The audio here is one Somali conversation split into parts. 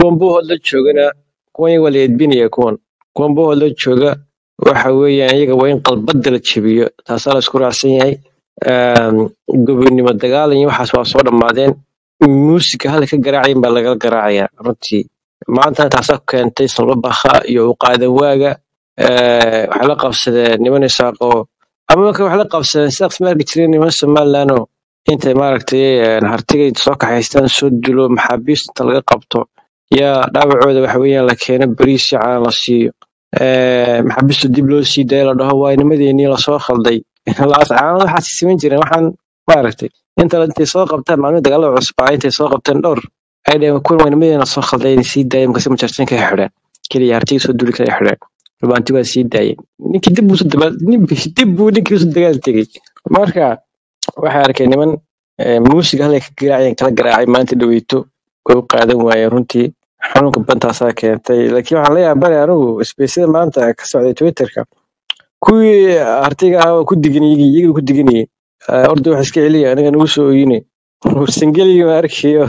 kuwan buuhood la joogana kuwan iyaga waa la edbinaya kuwan kuwan buuhood la jooga waxa weeyaan iyaga waa in qalbada la jebiyo taasaa la isku raacsan yahay Een, gobonimo dagaalan iyo waxaas waa soo dhammaadeen muusiga halka ka garaacayin baa lagala garaacayaa runtii maanta taasaa keentay salbabakha iyo uqaadan waaga Eh, waxay la qabsadeen niman isaaqo ama marka waxay la qabsadeen sidaas ma arki jireen niman somaliland oo intay maaragtay een, hartiga inta soo kaxaystaan soo dilo maxaabiista inta laga qabto yaa dhaawacooda waxa weeyaan la keeno bariis iyo caan la siiyo Eh, maxaabiista dib loo sii daayo la dhaho waa nimadeenii lasoo khalday laas caanada waxaas siman jireen waxaan maaragtay inta intay soo qabtaan maalmihi dagaalada cusbaa intay soo qabteen dhowr ay dhaheen kuwan waa nimadeena soo khalday inay sii daayeen markaasi majarsan ka xidheen keliya hartiga soo duli kala xidheen rubaanti waa sii daayeen ninkii dib buu daba dib buu ninkii usoo dagaal tegey marka waxay arkeen niman eh, muusiga halay ka garaacayeen kala garaacay maanta dhaweyto way u qaadan waayeen runtii xanuunka bantaasaa keentay laakiin waxaan la yaabana anigu isbeysada maanta ka socday twitterka kuwii artiga ahaa waa ku diganiyey iyaga ku diganiyey orda wax iska celiya aniga nagu soo oyine warsangeliga ma arkayo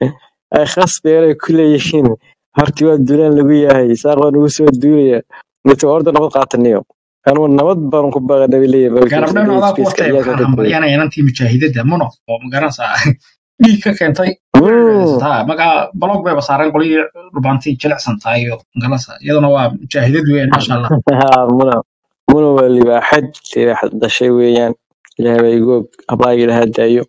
ay khas beeray ku leeyihiin harti waa duulaan lagu yahay saaq waa nagu soo duulaya mite orda nabad qaataniyo anugu nabad baan ku baaqana bay leeyihin garabdhan adaa ku watay waxaan hambalyanaya inantii mujaahidada muno oo magaranaysaa dhiig ka keentay taa magaa balog bayba saareen qolyii dhubaantii jilicsan tahay iyo magaranaysaa iyaduna waa mujaahidad weyn maasha allah muna muna waa libaaxad libaaxad dhashay weeyaan ilaahay baa igu og hablaaga ilaha daayo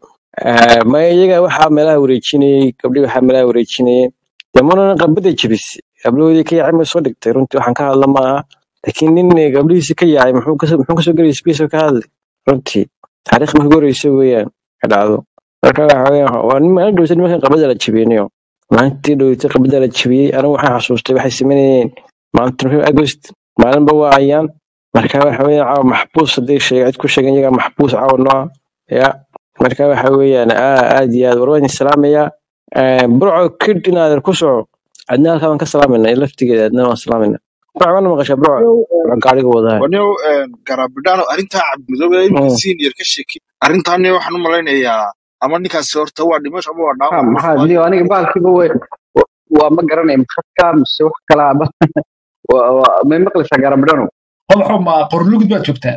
ma iyaga waxaa meelaha wareejinayey gabdhii waxaa meelaha wareejinayeen dee munana qabada jebis gabdhahoodii ka yaacay ma soo dhigtay runtii waxaan ka hadla maaha laakiin nin gabdhihiisi ka yaacay muxuu kasoo muxuu kasoo gelay sbiisoo ka hadlay runtii taariikh marka horeysa weeyaan ka dhacdo marka waxa weeyaan waa nin maalin dhowsa nimankan qabada la jebiynayo maalintii dhowtay qabada la jebiyey anigu waxaan xasuustay waxay sameynayeen maalinta nofeembar agost maalinba waa ayaan marka waxa weeyaan caawa maxbuus hadday sheega cid ku sheegan iyagaa maxbuus caawa nooca ya marka waxa weeyaan aa- aad iyo aad war waan idin salaamayaa burco kid inaadan ku soco adna halkaa waan ka salaamayna laftigeeda adna waan salaamayna burco wana maqashaa burco burco gaariga wadaa wanio garabidhaano arrintaa cabdimidoobe imika senior ka sheekay arrintaani waxaan u malaynayaa ama ninkaasi horta waa dhimasho ama waa Ha, dhaawac maxaa niyo aniga baalkiiba way waa ma garanaya maxadka mise wax kala aba Waa- waa- may maqlaysaa garabadhano qodaxo ma qorlugud baad joogtaa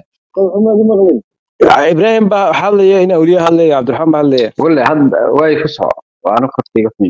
ibraahim baa hadlaya in awliya hadlaya cabdiraxmaan baa hadlaya wale hadda way ku soco waana kortayga xun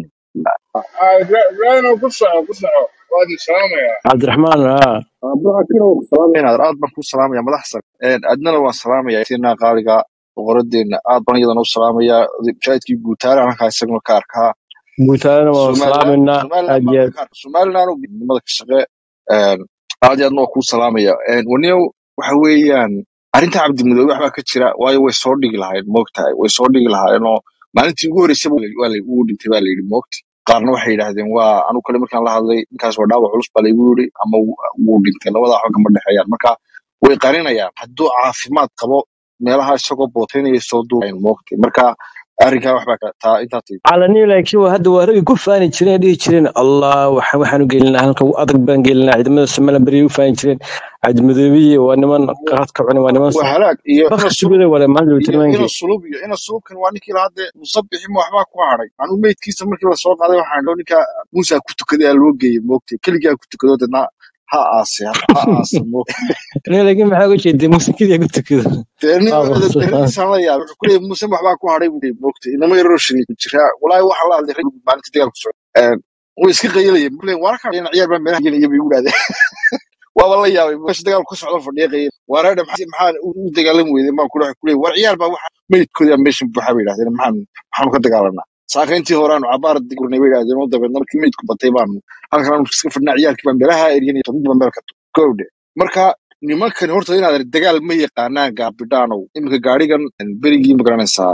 ibraahim ku soco ku soco waad salaamayaa cabdiraxmaan haa salaamaynaa aad baan kuu salaamaya madax sare adnana waan salaamaya tina qaaliga boqoradeena aad baan iyadana u salaamaya mujaahidkii guutaale halkaa isaguna ka arkaa guutaalana waan somaliland salaamayna somaliland aad baan iyo aad ka arkaa somaliland oo midnimada ka shaqe een, aad iyo aadna waa kuu salaamaya waniyow waxa weeyaan arrinta cabdimudoobe waxbaa ka jira waayo way soo dhigi lahayd moogtahay way soo dhigi lahaayeenoo maalintii ugu horreysay waa la uu dhintay baa la yidhi moogta qaarna waxay yidhaahdeen waa anu kale markaan la hadlay ninkaas waa dhaawac culus baa laygu yidhi ama wuu wuu dhintay labadaa waxba kama dhexeeyaan marka way qarinayaan hadduu caafimaad qabo meelaha isagoo bootaynaya soo duubayn moogtay marka arrinkaa waxbaa ka taa intaa tii calaniyo laakiin waa hadda waa ragii ku faani jireen ee dhihi jireen allah waxa waxaan u gelinaa halka ugu adag baan gelinaa ciidamada somaliland beri u faani jireen cabdimadoobiye waa niman qaadka cunay waa niman waa halaag iyo bafka ina sulub sugada wale maalin iyo ina tilmaankii sulub iyo ina sulubkan waa ninkii lahadde musabixi ma waxbaa ku hadhay anuu meydkiisa markii lasoo qaaday waxaan idho ninka muusa ku tukaday aa loo geeyey moogtay keligaa ku tukado dadna ha aase ha ha aase moogtay aniga laakiin maxaa uga jeeday muusikadii ku tukado dee nin Waa baqsan. daradiisaan la yaabay wuxuu ku leeyahay muuse waxbaa ku hadhay buu leeyahay moogtay inama yaroo shini ku jiraa walaahi waxaa la hadlay rag maalinta dagaalku socda way iska qayilayeen buu leeyahay wararka dhinac ciyaar baa meelaha gelaya bay igu dhahdeen waaba la yaabay meesha dagaalku ka socda fadhiya qayil wareedha maxaa maxaa u u dagaalan weyday maan kula ku leeyahay war ciyaar baa waxa meydkooda meeshan buuxa bay yidhahdeen maxaan maxaanu ka dagaalanaa saakayntii hore aanu cabaar digurnay bay yidhahdeen oo dabeedna markii meydku batay baanu halkan aanu iska fadhinaa ciyaarkii baan meelaha eryanay midba meel ka gowdhe marka nimankan horta inaad dagaal ma yaqaanaan gaabidhaanow iminka gaarigan berigii magaranaysaa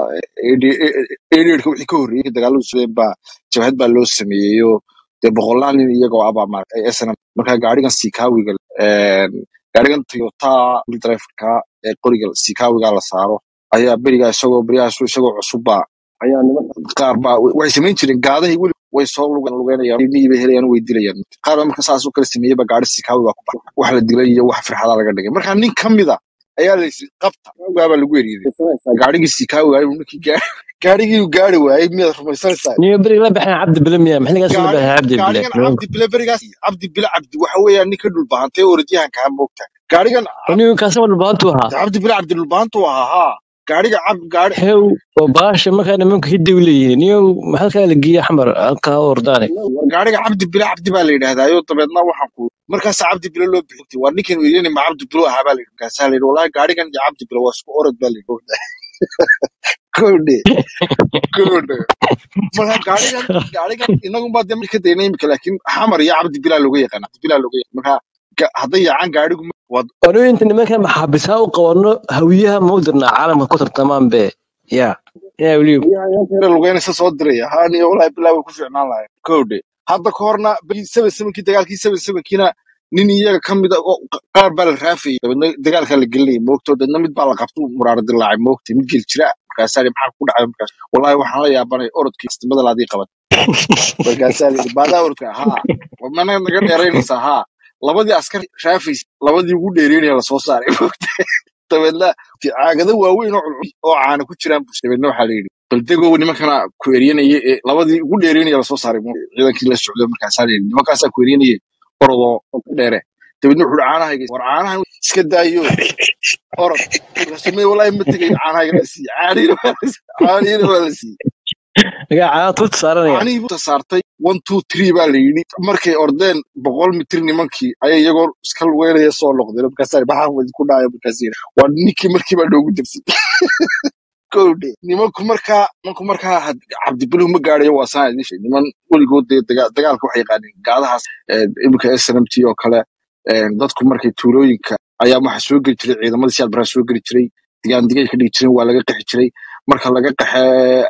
eedheedhka wixii ka horreeyey dagaaladu sudeen baa jabhad baa loo sameeyeyo dee boqolaal nin iyagoo abaa maaragtay snm marka gaarigan sikaawiga gaarigan toyota wheel driverka ee qoriga sikaawiga la saaro ayaa berigaa isagoo beryahaas isagoo cusubba ayaa niman qaar baa waxay samayn jireen gaadahay weli way soo lugan- lugeynayaan ilmihii bay helayaan way dilayaan qaar baa marka saas u kala sameeyey ba gaari sikaawi baa ku baxay wax la dilay iyo wax firxadaa laga dhigay marka nin ka mida ayaa la yisi qabta gaabaa lagu eriyay gaarigii sikaawiga inuu ninkii gaa- gaarigii uu gaari waayey miyaad rumaysanaysaa niyo beriga la baxeen cabdi bile miya maxligaas la gaarigan baxeen cabdi bile gaarigan cabdi bile berigaas cabdi bile cabdi waxa weeyaan nin ka dhulbahantay orodyahanka ha moogta gaarigan niyo kaasaba dhulbaantu ahaa cabdi bile cabdi dhulbahantu ahaa haa gaariga cab gaari hew oo baasha markaa nimanka hidda u leeyihiin niyo halkaa la geeya xamar halkaa ordaane gaariga cabdi bile cabdi baa la yidhahdaayo dabeedna waxaan ku markaasa cabdi bile loo bixintay waa ninkan weydiyani ma cabdi bile ahaa baa la yidhi markaasaa la yidhi walahi gaarigan iyo cabdi bile waa isku orod baa la yidhi kowdhe kowdhe marka gaarigan gaarigan inagunbaa de ka dayna imika laakiin xamar iyo cabdi bilaa looga yaqaan cabdi bilaa looga yaqaan marka ga- hadday yaacaan gaarigu ma- waa anu inta nimanka maxaabisaa u qabano hawiyaha ma u dirnaa caalamka ku tartamaan be ya yaa weliyo yare lugeynaysa soo diraya haaniyo walahi bilaa way ku fiicnaan lahayn kowdhe hadda ka horna seven sevenkii dagaalkii seven sevenkiina nin iyaga ka mid a oo qaar baa la raafayay dabeedna dagaalkaa la gelinayay moogto dabeedna mid baa la qabto muraara dilaacay moogta mid gel jira markaasaa maxaa ku dhacay markaas wallahi waxaan la yaabanay orodkii istimada laadii qabat markaasaa la yidhi baadaa orodka haa mana naga dheeraynaysaa haa labadii askar raafaysa labadii ugu dheereynaya lasoo saaray moogta dabeedna caagado waaweyn oo culcul oo caana ku jiraan buu dabeedna waxaa la yidhi baldegow nimankana ku eryanaya ee labadii ugu dheereynaya lasoo saaray moogta. ciidankii la socdo markaasaa la yidhi nimankaasaa ku eryanaya orodoo ka dheere dabeedna wuxuu caanahayga war caanahan iska daayo orod markaasuu walaahi ma tegayo caanahayga la siiye caanihiina waa la siiye caanihiina waa la siiye nagaa caana tuuta saaranaya caanihii buu saartay one two three baa la yidhi markay ordeen boqol mitir nimankii ayay iyagoo iska lugeynaya soo noqdeen markaasaa maxaa wadi ku dhacaya markaas yidhi waa ninkii markii baa noogu dabsay kowdhe nimanku markaa nimanku markaa had- cabdibiluhu ma gaadhayo waa saan idin sheegay niman weligood dee daga- dagaalka waxay yaqaaneen gaadahaas eh, iminka snmt oo kale eh, dadku markay tuulooyinka ayaa waxa soo geli jiray ciidamadii siyaad baraa soo geli jiray digaandigay ka dhigi jireen waa laga qaxi jiray marka laga qaxe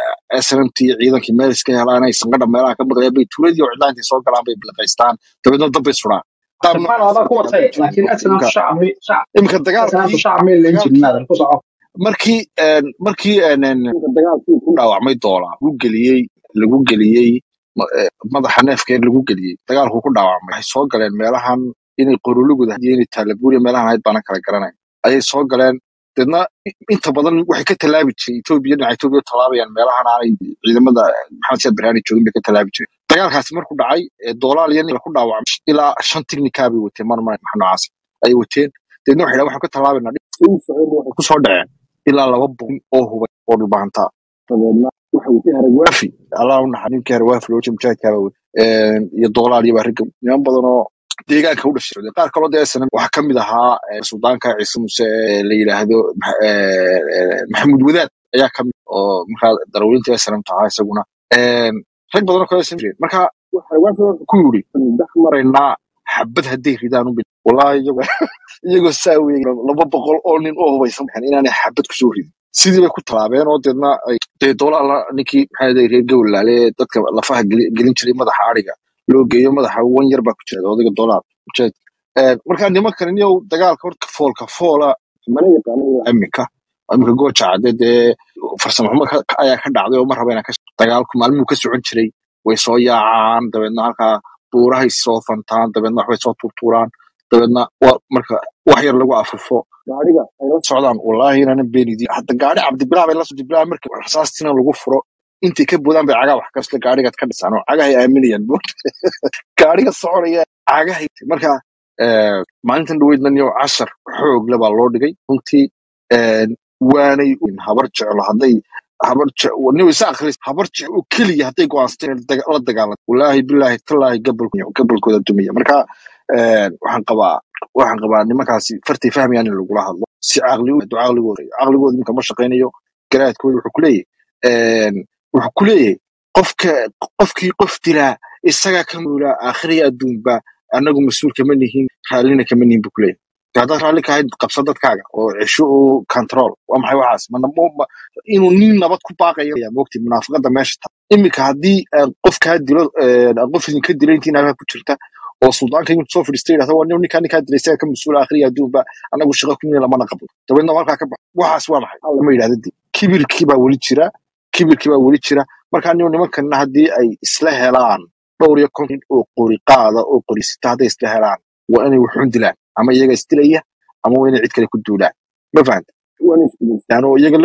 snmt iyo ciidankii meel iska helaan ay sanqadha meelaha ka maqlayaan bay tuuladii oo cidlaan intay soo galaan bay bilaqaystaan dabeedna dab bay sudhaan qaar سبحان noocaas الله oo قوة dagaal ku لكن jiray أسلم imka الشعب شعب imka أسلم dagaalkii الشعب من اللي ينجي dagaalkii من هذا القصة markii een, markii een, een, dagaalkii ku dhaawacmay doolaa lagu geliyey lagu geliyey ma- eh, madaxa neefkeer lagu geliyey dagaalku ku dhaawacmay waxay soo galeen meelahan inay qorolugooda iyo inay taalabuuriya meelahan ahayd baana kala garanay ayay soo galeen deedna i- inta badan waxay ka tallaabi jiray etoobiya dhinaca etoobiya tallaabayaan meelahan aanay ciidamada maxamed siyaad barhaani joogin bay ka tallaabi jiray dagaalkaasi markuu dhacay ee doolaal iyo nin ku dhaawacmay ilaa shan tignikaa bay wateen mar mar maxa noocaas ayay wateen deedna waxay dhahan waxaan ka tallaabaynaa waxay kusoo dhaceen ilaa laba boqol oo hubay oo dhulbahantaa dabeedna waxa watay haragwaafi allah u naxa ninkii haragwaafi loo jeeda mujaahidkaaba wey iyo doolaal iyo bariga niman badan oo deegaanka u dhashay qaar kaloo dee sana waxaa ka mid ahaa eh, suldaanka ciise muse ee la yidhaahdo Max- eh, eh, maxamuud wadaad ayaa ka mid oo markaa darawliinta snm tahaa isaguna Een, rag badan oo kale san jireen marka waxa haragwaafi wuxuu ku yidhi dhex maraynaa xabad hadday ridaan u bil wallahi iyago iyagoo saa weeye laba boqol oo nin oo hubaysan maxan inaanay xabad kusoo ridin sidii bay ku tallaabeen oo deedna ay dee doolaala ninkii maxaa yidhahday reer gowlaale ee dadka lafaha geli- gelin jiray madaxa ariga loo geeyo madaxa wan yar baa ku jira odayga doolaar mujaahid Een, marka nimankan niyow dagaalka horta foolka foola mana yaqaano iminka iminka gooja cadde dee farsamo xumo ka- ka- ayaa ka dhacday oo ma raba inaan ka dagaalku maalmuhu ka socon jiray way soo yaacaan dabeedna halkaa buurahay soo fantaan dabeedna waxbay soo tuurtuuraan dabeedna wa marka wax yar lagu afufo gaariga ay la socdaan wallaahi inaanan beenidin hadda gaari cabdibilaa bay la soo cabdibilaa marka rasaastina lagu furo intay ka boodaan bay cagaha wax kasle gaarigaad ka dhisaan oo cagahay aaminayaan buur gaariga soconaya cagahay marka eh, maalintan dhaweydna niyo cashar xoog le baa loo dhigay runtii een, waanay habar jeclo hadday habar je- niyo isa akhris habar jec oo keliya hadday go'aansatay inay daga- la dagaalanto wallaahi bilaahi tallaahi gabalku gabalkooda dumaya marka een, waxaan qabaa waxaan qabaa nimankaasi fartay fahmayaan in lagula hadlo si caqli u caqligooda caqligooda ninka ma shaqaynayo garaadkooda wuxuu kuleeyahay een, wuxuu kuleeyahay qofka qofkii qof dilaa isagaa ka muulaa aakhiriya adduunba annagu mas-uul kama nihin raallina kama nihin buu kuleeyahay De haddaad raalli kahayd qabsa dadkaaga oo cesho oo control waa maxay waxaas mana mo- ma- inuu nin nabad ku baaqayo ayaa moogtay munaafaqada meesha ta iminka haddii aan qof kaa dilo een, aan qof idinka dilo intii naagaha ku jirta oo suldaanka intuu soo fadhiistay yidhahdo waa nin ninkaa ninkaa dilay isaga ka mas-uula akhriya adduunba anagu shaqo ku nin lamana qabno dabeedna halkaa ka baxo waxaas waa maxay lama yidhahda dib kibirkii baa weli jira kibirkii baa weli jira marka niyo nimankanna haddii ay isla helaan dhowr iyo konton oo qori qaada oo qorisita hadday isla helaan waa inay wuxuun dilaan ama iyaga isdilaya ama waa inay cid kale ku duulaan ma fahanta waa inay isdilaan oo iyaga laftir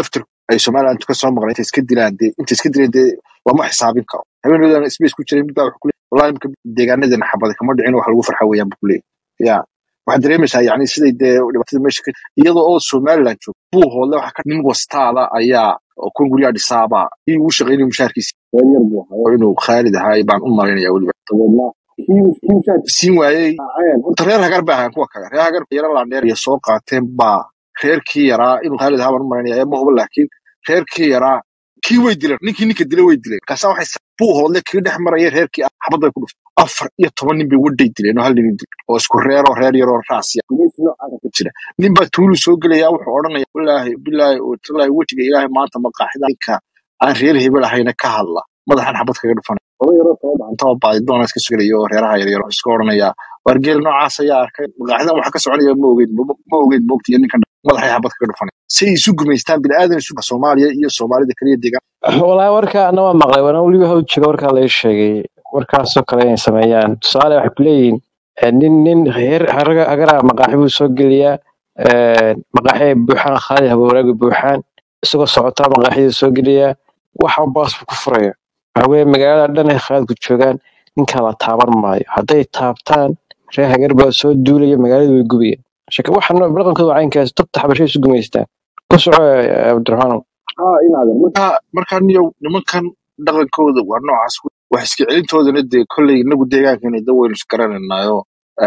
ay somaliland ka soo maqleen intay iska dilaan dee intay iska dileen dee lama xisaabin karo habeenadan space ku jiray mid baa wuxuu ku leeyahay wallahi imika deegaanadeena xabada kama dhicin wax lagu farxa weeyaan buu ku leeyahay ya waxaad dareemaysaa yani siday dee dhibaatada meesha ka iyadoo oo somaliland joogto buu hoodle waxa ka nin wastaada ayaa oo kun guryaa dhisaaba kii uu shaqaynay mushaharkiisa reer yar buu ahaa oo inuu khaalid ahaay baan u malaynaya weliba dabeedna kii kii mushaharkiisa siin waayey horta reer hagar bay ahaan kuwa kale reer hagar yara laandheer iyo soo qaateen baa reerkii yaraa inuu khaalid ahaa baan u malaynaya ma hubo laakiin reerkii yaraa kii way dileen ninkii ninka dilay way dileen markaasaa waxay sa- buu hoodle kii dhex maraya reerkii ah xabad bay ku dhuftay afar iyo toban nin bay wadhay dileen oo hal nin dil oo isku reeroo reer yaroo raasiya gumaysi noocaasa ka jira nin baa tuulu soo gelaya wuxuu odhanaya wallaahi bilaahi oo tallaahi wejiga ilaahay maanta maqaaxida ninka aan reer hebel ahayna ka hadla madaxan xabad kaga dhufanay oday yaroo soo dhacantaba baadi doona iska sugelaya oo reeraha yaryar oo iska odhanaya wargeel noocaas ayaa arkay maqaaxidan waxa ka soconaya ma ogeyn ma ma ogeyn moogtiyo ninkan madaxay xabad kaga dhufanay say isu gumaystaan bini'aadan isu soomaaliya iyo soomaalida kaliya deegaan walahi warka ana waa maqlay wana weliba haw jega warkaa laga sheegay warkaasoo kale inay sameeyaan tusaale waxay ku leeyihiin eh, nin nin heer haraga- hagara maqaaxi buu soo geliyaa eh, maqaaxi ay buuxaan khaali habawaraaga buuxaan isagoo socotaa maqaaxida soo geliyaa waxa baas buu ku furaya waxa weeye magaalada dhan ay khaalidku joogaan ninkaa la taaban maayo hadday taabtaan reer hagar baa soo duulaya magaalada way gubaya shaka waxaan dhaqankooda waa caynkaas dabta xabashay isu gumaystaan ku soco eh, cabdiraxmaanow haa inaadan markaa markaa niyow nimankan dhaqankooda waa noocaas wey. wax iska celintoodana dee kolley inagu deegaankeena da waynu isgaranaynayo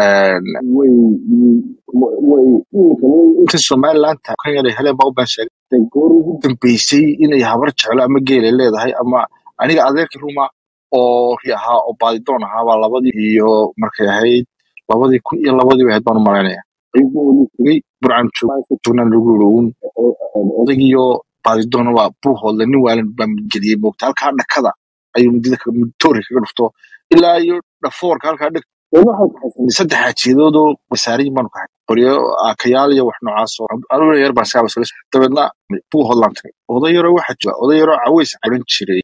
way way inta somalilandta kan yara heleen baa u baan sheegay goor ugu dambeysay inay habar jeclo ama geelay leedahay ama aniga adeerkii ruma oo ri ahaa oo baadidoon ahaa baa labadii iyo markay ahayd labadii kun iyo labadii bay ahayd baan u malaynaya ayuu tegey burcan joognaan lagu yiri uun odagiyo baadidoona waa buuhoodle nin waalan baa midgeliyey moogta halkaa dhakada ayuu midida toori kaga dhufto ilaa iyo dhafoorka halkaa dheg saddex xaajiyadoodoo wasaariyin baanu kahay qoryo aakayaal iyo wax noocaas oo anuuna yar baan saaba sula dabeedna buuhoodlaan tagay oday yaroo waxaa jira oday yaroo caweys odhan jiray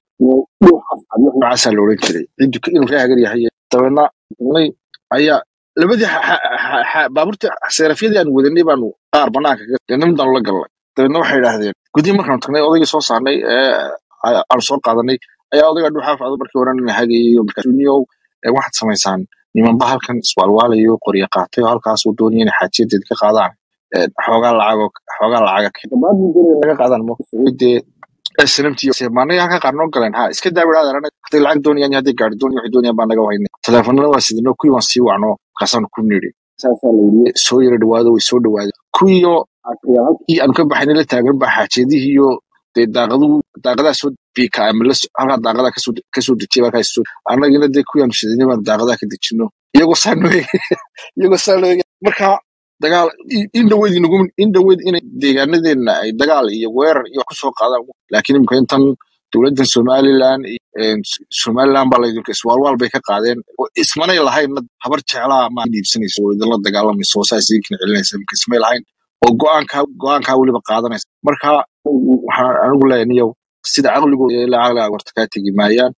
noocaasaa la odhan jiray ciddu ka- inuu reehagar yahay dabeedna nay ayaa labadii xa- xa- xa- xa- baabuurta seerafyadii aan wadanay baanu qaar banaanka kaga deedna midaan la galnay dabeedna waxay idhaahdeen gudii markaanu tagnay odaygii soo saarnay ee a- aanu soo qaadanay ayaa odayga dhuxaaf ado markii hore nin hagayayo markaasuniyow waxaad samaysaan nimanba halkan iswaalwaalayo qoryo qaatay oo halkaasuu doonaya inay xaajiyadeed ka qaadaan ee, xoogaa lacagoo xoogaa lacaga laga qaadaan mdee snmt maanaga halka qaar noo galeen ha iska daawiraad arana hadday lacag doonayaan iyo hadday gaari doonayaan waxay doonayaan baa naga wahaynay teleefanada waa sidino kuwii waan sii wacno markaasaanu ku nidhi saasaa la yidhi soo yara dhawaado way soo dhawaadeen kuwiiyo halkii aanu ka baxaynay la taagan baa xaajiyadihii iyo dee daaqadu daaqadaa soo biika ama la so- halkaa daaqadaa kasoo kasoo dejiyay halkaa soo annagina dee kuwii aanu shidinay baanu daaqadaa ka dejino iyagoo saa noo eegay iyagoo saa noo eegay marka dagaal in in dhaweyd inagu in dhaweyd inay deegaanadeenna ay dagaal iyo weerar iyo wax kusoo qaadaan laakiin imika intan dowladdan somaliland iyo een, S- somaliland baa laydinka iswaalwaal bay ka qaadeen oo ismanay lahayn habar jeclaa ma dhiibsanaysa oo idinla dagaalamaysa oo saas idinkan celinaysa imika ismay lahayn oo go-aankaa go-aankaa weliba qaadanaysa marka waxaan anigu leeyahay niyow sida caqligooda iyo ilaa caqliga warta kaa tegi maayaan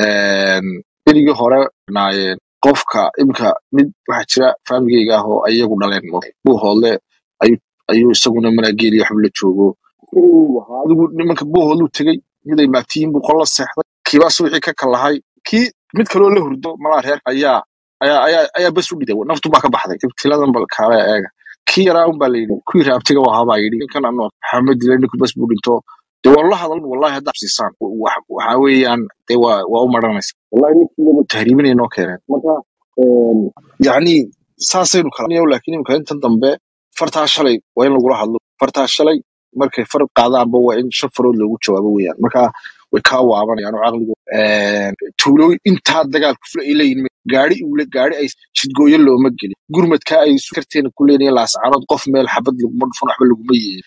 Een, berigii hore naayeen qofka imika mid waxaa jira faamigeyga ah oo ayagu dhaleen buuhoodle ayuu ayuu isaguna manaageeliya waxba la joogo adigu nimanka buuhoodluu tegey mid ay maagtiyiin buu qol la seexday kiibaa subaxii ka kalahay kii mid kaloo la hurdo malaa reer ayaa ayaa ayaa ayaa bas u dhiday naftu baa ka baxday ibtiladan bal kaale eega kii yaraa un baa layidhi kuwii raabtiga u ahaa baa yidhi ninkan ano maxamed dile ninku bas buu dhinto dee waan la hadlan wallahi haddaa siisaan waxa weeyaan dee waa waa u maranaysa wallahi ninkii tahriibinay noo keeneen marka yacni saasaynu kala niyow laakiin imika intan dambe fartaa shalay waa in lagula hadlo fartaa shalay markay far qaadaanba waa in shan farood loogu jawaabo weeyaan marka way kaa waabanayaan oo caqligu tuulooyin intaa dagaalku fula ay leeyihin gaari ule gaari ay jidgooyo looma gelin gurmadka ay isu karteena ku leeyihin laascaanood qof meel xabad laguma dhufan waxba laguma yeelin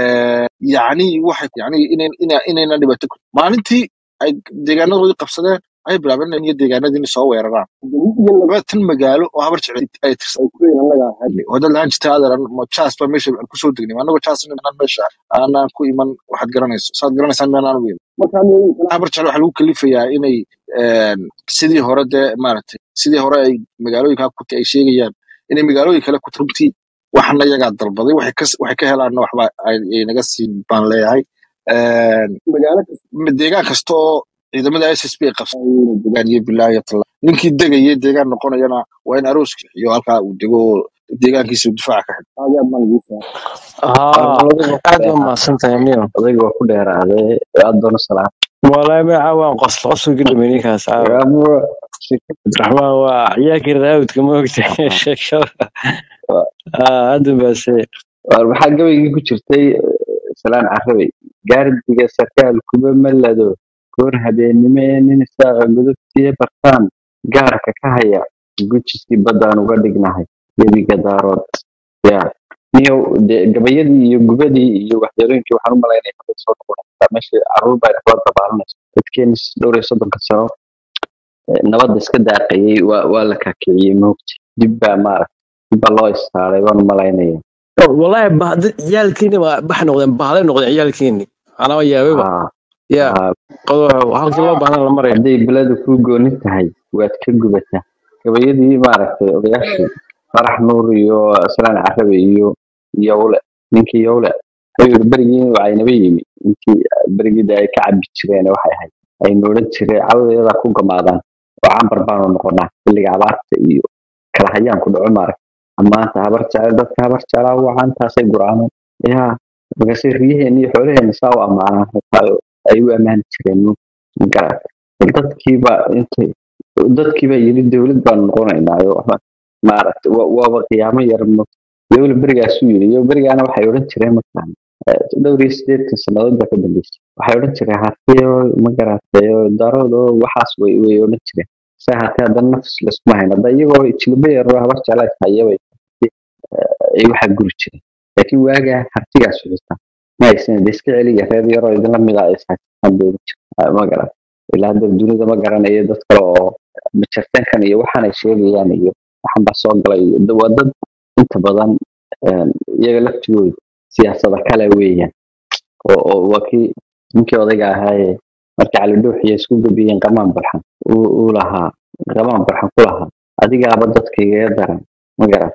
yacni waxay yacni inayn ina- inayna dhibaato ku maalintii ay deegaanadoodii qabsadeen ay bilaabeen inay deegaanadiini soo weeraraan iyo labaatan magaalo oo habar jecel ay tirsan wadad lahaan jirta adeeran ma jaas baa meesha aan kusoo degnay anagoo jaas inaan meesha aanaan ku iman waxaad garanayso saad garanaysaan meel aan u iman habar jecel waxaa lagu kalifayaa inay een, sidii hore dee maaragtay sidii hore ay magaalooyinka ku ay sheegayaan inay magaalooyin kale ku runtii waxana iyagaa dalbaday waxay ka waxay ka helaanna waxba ay ay naga siin baan leeyahay deegaan kasta oo ciidamada s s b ay qabsadaan deegaan iyo bilaayo tala ninkii degaya deegaan noqonayana waa in arooska iyo halkaa uu dego oo deegaankiisa uu difaaca ka xidho haa aad waa mahadsantahay niyo odayga waa ku dheeraaday aad doona salaam walahi magaca waan qosl qosolkii dhumay ninkaas caawa cabdiraxmaan waa ciyaalkii raawidka ma ogta sheekada hadda baase waxaa gabaygii ku jirtay salaan carabay gaardiga sarkaal kuba malado goor habeennimo ee nin isaaqa gudubtiya bartaan gaarka ka haya gujiskii baddaan uga dhignahay webiga daarood ya niyow dee gabayadii iyo gubadii iyo waxyeelooyinkii waxaan u malaynaya hadday soo noqonaysaa meeshii caruur baa kala dabaalanaysa dadkeeni dhowr iyo soddonka sano eh, nabadda iska daaqayay waa waa la kakiciyey moogta dib baa maaragta dib baa loo istaaray waan u malaynaya walahi ba- dad ciyaalkiini waa bax noqdeen bahalay noqdeen ciyaalkiini anaa yaababa Aa, ya aa, qodob halkii loo baahnaa la maraya hadday beladu kuu gooni tahay waad ka gubataa gabayadii maaragtay odayaashii farax nuur iyo salaan carabe iyo yowle ninkii yowle wuxuu yidhi berigii wacaynaba yimi intii berigida ay ka cabi jireen waxay ahayd aynu odhan jireen cawdeedaa ku gamaadaan oo cambar baanu noqonaa xilliga abaarta iyo kala hayaan ku dhaco maarag maanta habar jecel dadka habar jeclaa wacantaasay guraaneen yaa markaasay riyaheena iyo xoolaheena saa u ammaanaan xitaa ay u ammaani jireen magarat dadkiiba intay dadkiiba yidhi dowlad baanu noqonaynaayo maaragtay wa- waaba qiyaamo yar mo dowla berigaasuu yidhi iyo berigaana waxay odhan jireen markaan eh, dhowr iyo sideetan sannadood baa ka dambeysay waxay odhan jireen hartiyo ma garatay darood oo waxaas way way odhan jireen se hatee haddana nafs laskuma hayn hadda iyagoo jilba yar oo habar jeclaa hayabay ay waxaa guri jireen laakiin waagaa hartigaas xitaa ma aysan de iska celiya reer yaroo idinla mida ay saajisaan dowla jir ma garat ilaa hadda dunida ma garanayo dad kale oo majartankan iyo waxaan ay sheegayaan iyo waxan baa soo galay iyo da- waa dad inta badan een, iyaga laftigooda siyaasada kale weeyaan oo oo waa kii ninkii odayga ahaaye markii cali dhuuxiya isku gabiyeen qamaan barxan uu uu lahaa qamaan barxan ku lahaa adigaaba dadka igaga daran ma garat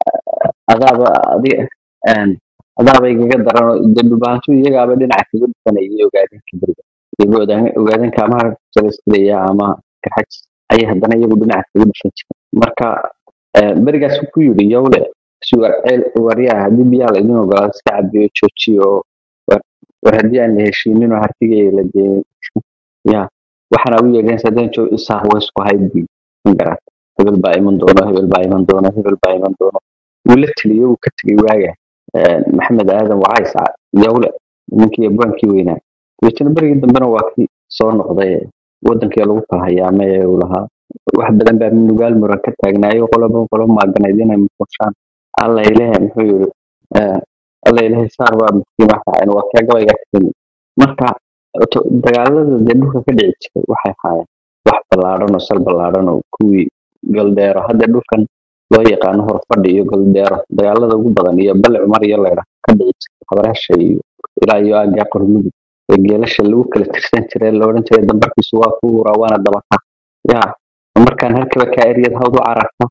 adaaba adiga een, adaaba igaga daran oo de dhubaantu iyagaaba dhinaca kaga dhufanayay ogaadinka beriga iyago ogaadinka ama jabastilaya ama garxaj ayay haddana iyagu dhinaca kaga dhufan jireen marka eh, berigaas ku yidhi yowle sugar ceel waryaa haddii biyaha laydin ogolaado iska cabiyo joojiyo oo war war haddii aan la heshiinin oo hartigay la dee ya waxaana u yeedheen sadeen jo isaaq way isku hayd bi magarat hebel baa iman doono hebel baa iman doono hebel baa iman doono wuu la teliyo wuu ka tegay waaga Eh, maxamed aadan wacays ca- yowle ninkii abwaankii weynaa dabeetana berigii dambena waa kii soo noqday wadankii lagu kala hayaamay ee uu lahaa wax badan baa nugaal muran ka taagnaayo qoloba qolo maaganayd inay muqushaan alla ilahe muxuu yiri eh, alla ilahe saar baa muskiima raaceen waa kee gabayga ka timi marka to- dagaalada dee dhulka ka dhici jiray waxay ahaayeen wax ballaadhan oo sal ballaadhan oo kuwii galdeero hadda dhulkan loo yaqaano horfadhi iyo galdeero dagaalada ugu badan iyo bale cumar iyo leydha ka dhici jiray habareesha iyo ilaa iyo aagaa qormudug ee geelasha lagu kala tirsan jiray la odhan jiray dambarkiisu waa ku uraa waana dabaka ya markaan halkaba kaa eryad hawd u cararta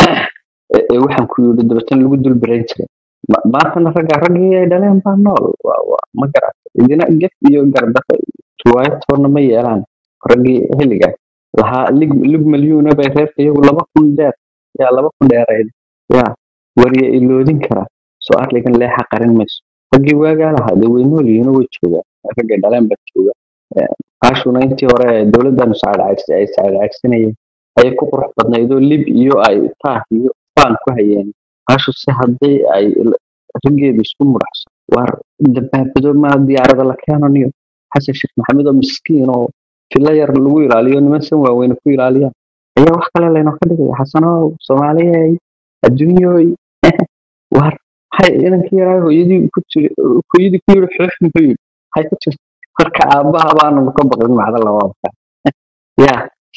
ee ee waxaan ku yidhi dabeetana lagu dul barayn jiray Ma- maantana ragga raggii ay dhaleen baa nool waa waa ma garata idina gef iyo gardafa riwaayad toona ma yeelaan raggii xilligaas lahaa lig lig malyuuna bay reerka iyagu laba kun dheer yaa laba kun dheerayd ya wariya iloodin kara soo arligan leexa qarin mayso raggii waagaa lahaa dee way nool yihiin oo way joogaan raggay dhaleen baa jooga qaashuna intii hore ee dowladdan saacadcagsi ay saacadcagsanayeen ayay ku qurux badnayd oo lib iyo ay taah iyo faan ku hayeen qaashu si haddii ay l- raggeedu isku mudhaxso waar dabaabado ma diyaarada la keeno niyo xasan sheekh maxamed oo miskiin oo filo yar lagu ilaaliyo niman san waaweyne ku ilaaliyaan ayaa wax kale laynoo ka dhigaya xasanow soomaaliyey adduunyooy waar maxay inankii yaraa hooyadii ku jiri hooyadii ku yiri xoox muxuu yiri maxay ku jirta marka aabbaha baanu ka baqin macda labaadka ya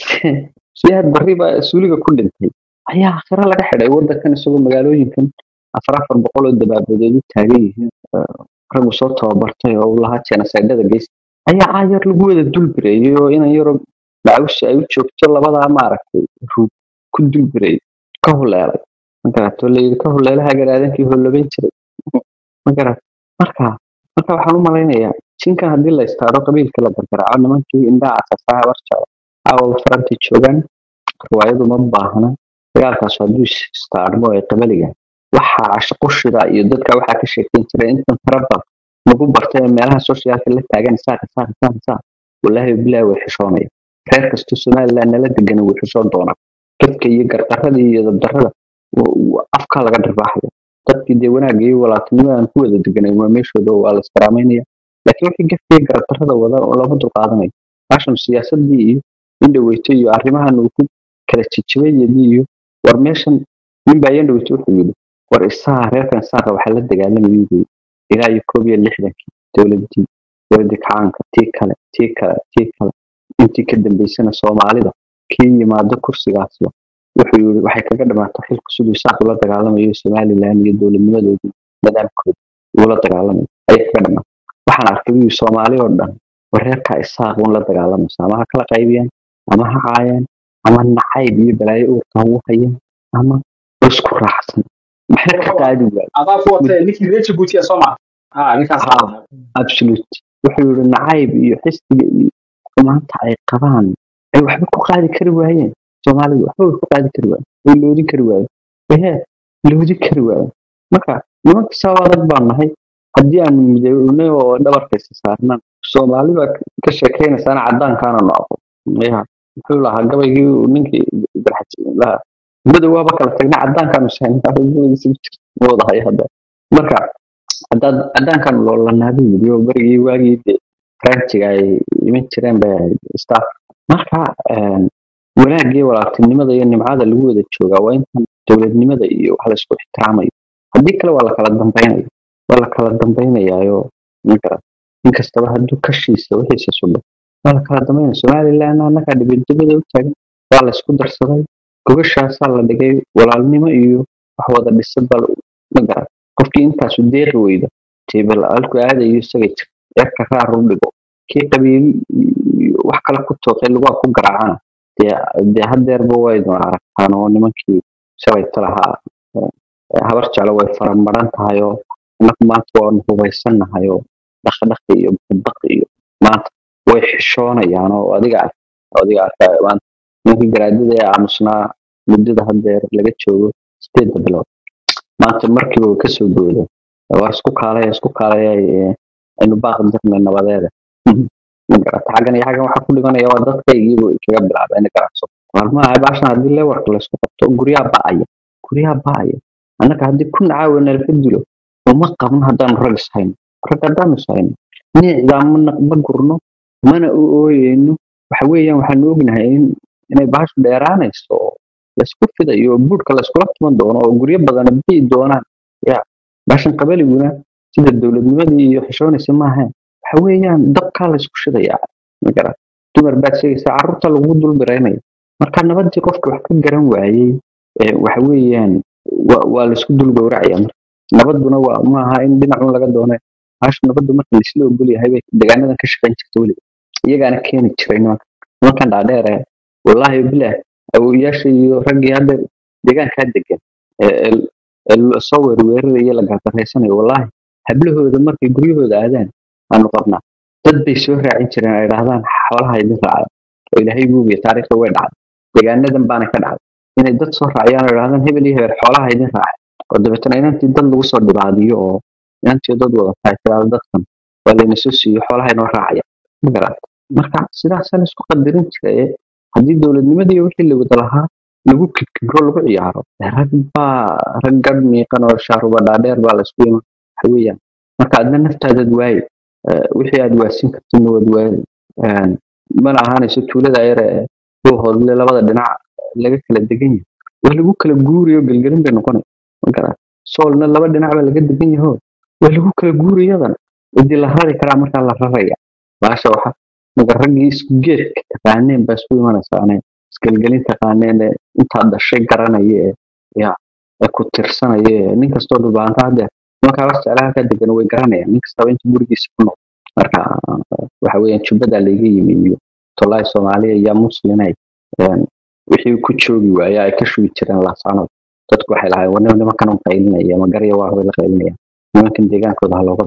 siyaad barri baa suuliga ku dhintay ayaa akhiro laga xidhay wadankan isagoo magaalooyinkan afar afar boqol oo dabaabadood u taagan yihiin eh, raggu soo tababartay oo uu lahaa jeenasaydhada geys ayaa caayar lagu wada dulbireeyay oo inan yaro macawshi ay u joogto labadaa maaragtay ruug ku dulbireeyay ka huleelay magarato layidhi ka huleelaha garaadankii hollabayn jiray magarat marka marka waxaan u malaynayaa jinkan haddii la istaaro qabiilka la gargaraaco nimankii indhaha casaasaa habar jeclo caawa farantay joogaan riwaayadu ma baahna dagaalkaas hadduu is- istaarmo ee qabaliga waxaa shaqoshida iyo dadka waxaa ka sheekeyn jiray intan farabad nagu bartay ee meelaha socialka la taagan saaka saaka saaka saaka walaahi bilaahi way xishoonaya reer kastoo somaliland nala degan wuu xishoon doonaa dadka iyo gardarada iyo dabdarada w- w- afka laga dharbaaxaya dadkii dee wanaagga iyo walaaltinimada aan ku wada deganay waa meeshooda oo waa la iskaraameynaya laakiin wixii gafkiya gardarada wada oo lama dulqaadanayo baashan siyaasadii iyo indhaweyto iyo arrimahan uu ku kala jijibayadii iyo war meeshan nin baa yandhaweyto wuxuu yidhi war isaga reerkan saaqa waxaa la dagaalamayay buu ilaa iyo koob iyo lixdankii dowladii dowladii kacaanka tii kale tii kale tii kale intii ka dambeysana soomaalida kii yimaado kursigaasba wuxuu yiri waxay kaga dhamaatay xilku siduu isaaq ula dagaalamayo somaliland iyo dowladnimadoodii nidaamkooda ula dagaalamayo ayay kaga dhamaatay waxaan arkay wiil soomaali oo dhan wareerka isaaq un la dagaalamaysa ama ha kala qaybiyaan ama ha caayaan ama nacayb iyo balaayo uurka ha ugu hayaan ama isku raacsan maxay ka qaadi waay adaa ku watay ninkii reer jabuuti ee soomaa ha ninkaas ha absolute wuxuu yiri nacayb iyo xisbiga iyo xumaanta ay qabaan ay waxba ku qaadi kari waayeen soomaalidu waxba way ku qaadi kari waayeen way loodin kari waayeen ehe loodin kari waayeen marka nimanka sabab adag baan nahay haddii aanu midownay oo dhabarkaysa saarnaan soomaali baa ka sheekaynaysana cadaankaana no aqo ya muxuu lahaa gabaygii uu ninkii ibraahim lahaa madow waaba kala tagna cadaankaanu sahnawadahay hadda marka haddaad cadaankan loolanaabuu yidhi oo berigii waagii dee faranjiga ay iman jireen bay ahayd staff marka een, wanaagga iyo walaaltinimada iyo nimcada lagu wada joogaa waa intan dowladnimada iyo wax laysku ixtiraamayo haddii kale waa la kala dambaynaya waa la kala dambaynayaayo ninka inkastaba hadduu kashiisa wixiisa sugo waa la kala dambaynaya somaliland annagaa dhibadibada u taagan waa la isku darsaday gogashaasaa la dhigay walaalnimo iyo wax wada dhisad baa la- ma garan qofkii intaasu deeqi weyda tebal alku aadayo isaga jir yarka raar u dhigo kii qabiil iyo wax kale ku tooqay lugaa ku garaacana dee dee hadeerba way doon aragtaan oo nimankii shalayta lahaa eh, habar jeclo way faramaran tahay oo annagu maanta waanu hubaysannahay oo dhaqdhaqi iyo baqbaqi iyo maanta way xishoonayaan oo adiga ark adiga arka maanta ninkii garaadada ee aamusnaa muddada hadeer laga joogo sideedda bilood maanta markiiba way kasoo boodeen waa isku kaalaya isku kaalaya eh, aynu baaq dirna nabadeeda ma garata xaggan iyo xaggan waxaa ku dhimanaya waa dadkaygiibu kaga bilaabay ina garacso maalmaha baashan haddii lewarka laysku qabto guryaha ba'aya guryaha ba'aya annaga haddii kun caawa nalaga dilo uma qabno haddaanu rag ishayno rag haddaanu ishayno niicdaa mana ma gurno mana u ooyeyno waxa weeyaan waxaanu ognahay in inay baashu dheeraanayso oo laysku fidayo oo buurka layskula tuman doono oo guryo badan bii doonaan ya baashan qabaliguna sida dowladnimadii iyo xishoonaysa maaha waxa weeyaan dabkaa laysku shidayaa magara dumar baad sheegaysaa carruurta lagu dul biraynaya marka nabadii qofka wax ka garan waayey ee waxa weeyaan waa waa laysku dul gowracaya marka nabaduna waa maaha in dhinacun laga doonay baashu nabadu marka laisla ogol yahay bay deegaanadan ka shaqayn jirta weliba iyagaana keeni jiray nimanka nimankan dhaadheer ee wallaahi bilaah awowayaasha iyo raggii hadda deegaankaa degan ee ee- ee soo weerweeraraya la gardarraysanayo wallaahi hablahooda markay guryahooda aadaan aanu qabnaa dad bay soo raacin jireen ay dhahdaan xoolaha idin raacay oo ilaahay buugiya taariikhda way dhacday deegaanadan baana ka dhacday inay dad soo raaciyaan oo dhahdaan hebel iyo hebel xoolaha idin raacay oo dabeetana inantii dad lagu soo dhibaadiyo oo inantii dad wada tahay tiraado dadkan waa layna soo siiyo xoolaha inoo raacaya ma garata marka sidaasaan isku qadarin jiraye haddii dowladnimadii wixii la wada lahaa lagu kibkibro lagu ciyaaro dee rag baa rag gadh miiqan oo shaaruba dhaadheer baa laysku iman waxa weeyaan marka adna naftaadad waaye Eh, wixii aad waasin kartidna waad waaye Een, mana ahaanayso tuulada yare ee loo hodle labada dhinac laga kala degan yahay waa lagu kala guuriyo gelgelin bay noqonay ma garaa soolna laba dhinac baa laga degan yaho waa lagu kala guuriyadan cidii la rari karaa markaa la raraya baasha waxa marka raggii isku geedka taqaaneen baa isku imanaysa ane isgelgelin taqaaneen ee intaa dhashay garanaya ee ya ee ku tirsanaya ee nin kastoo dhubaanta haddeer nimankaa wax jeclaha ka degan way garanayaan nin kastaba inta gurigiisa ku nool marka waxa weeyaan jubbadaa layga yimi iyo tolaahi soomaaliya iyo muslinay een, wixii ku joogi waaya ay ka shugi jireen laasaanada dadku waxay lahayn war nimankan un qaylinaya magarya waa bay la qaylinayaan nimankan deegaankooda ha looga baxo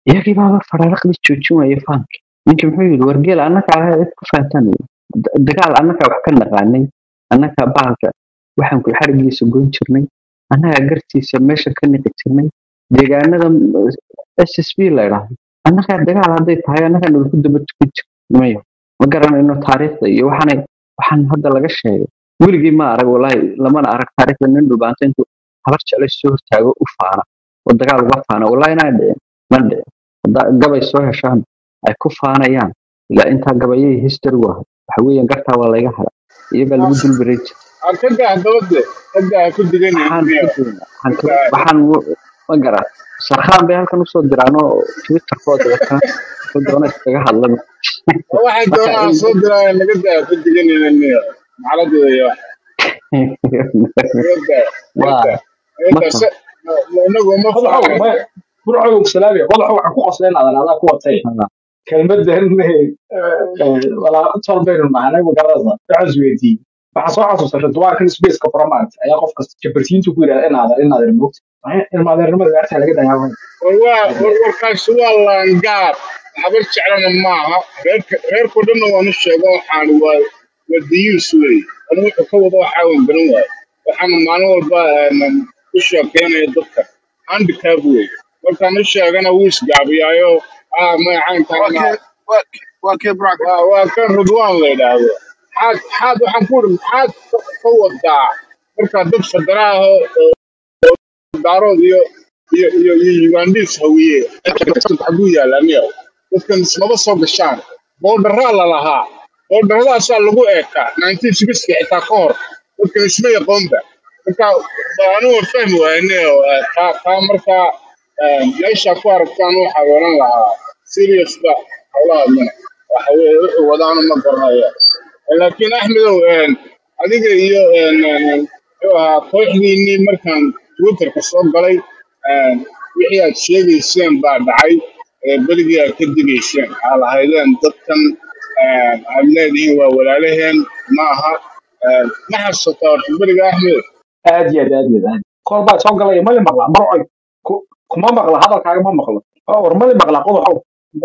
iyagii baaba faraaraqdii joojin waayey faanki ninkii muxuu yidhi wargeel annagaa cid ku faantaan dagaal annagaa wax ka naqaanay annagaa bahalka waxaan ku xarigiisa goyn jirnay annagaa gartiisa meesha ka niqi jirnay deegaanada s s b la idhaahdo annagaa dagaal hadday tahay annagaa nalaku daba tukan jir mayo ma garanayno taariikhda iyo waxaanay waxaan hadda laga sheegay weligii ma arag walaahi lamana arag taariikhda nin dhulbaanta intuu habar jeclay soo hortaago u faana oo dagaal uga faana walaahi inaa dhicin ma dhicin haddaa gabay soo heshaan ay ku faanayaan ilaa intaa gabayay history u ahay waxa weeyaan gartaa waa layga hara iyagaa lagu dulbaray jir arkadaa dabade hadda ku digan waxaan ku doonaa waxaan ka- waxaan u- ma garan sarkhaan bay halkan usoo diraan oo twitterkooda wataan wuxuu doona iskaga hadla waxay marka doonaan in soo diraya naga daa ku diganina niyo maxaladooda naga daa naga waa daa naga ma daa faham se inagu ma madaxow faano ma burcow salaami madaxow waxaan ku qosleen adan adaa ku watay kelmadan walaa tol baynu nahanay magaradasa waxaan isweydiiyey waxaa soo xasuustay dubaarkan spaceka format ayaa qof kasta jabartiintu ku yidhahda inaadan inaadan moogta ilmaadeernimada gaartaa laga dayaa war waa war warkaasi waa laangaab habar jeclana maaha reerka reerkao dhanna waanu sheego waxaan waa waa dayuus wey anu wuxuu ka wado waxaa wan garan waayo waxaana maalin walba een, u sheekeynaya dadka handicap wey markaan u sheegana wuu isgaabiyaayo ah waa magacaynkaana kee waa kee waa kee burca waa waa kan rudwaan la yidhaahdo maxaad maxaad waxaan ku uri maxaad ka ka wadaa markaa dad federaaha oo daarood iyo iyo iyo iyo ugandis hawiye xaguu yaalaniyo dadkan ismaba soo gashaan boodharaa la lahaa boodharadaasaa lagu eekaa nineteen sixty xitaa ka hor dadkan isma yaqoonba marka anigu waan fahmi waayne taa taa markaa eh, meesha ku aragtaan waxaa oran lahaa seriouska howlaha mana waxa weye wuxuu wadaana ma garanaya laakiin axmedow een, adiga iyo een, een, een, muxuu ahaa kooxdiinii markaan twitterka soo galay een, wixii aad sheegayseen baa dhacay ee berigii aad ka digayseen aa lahaydeen dadkan een, aad leedihiin waa walaalaheen ma aha een, ma xasuusataa horta beriga axmed aad iyo aad aad iyo aad koor baa soo galaya mali maqla marcoy ku- kuma maqla hadalkaaga ma maqlo oo war mali maqla qodoxow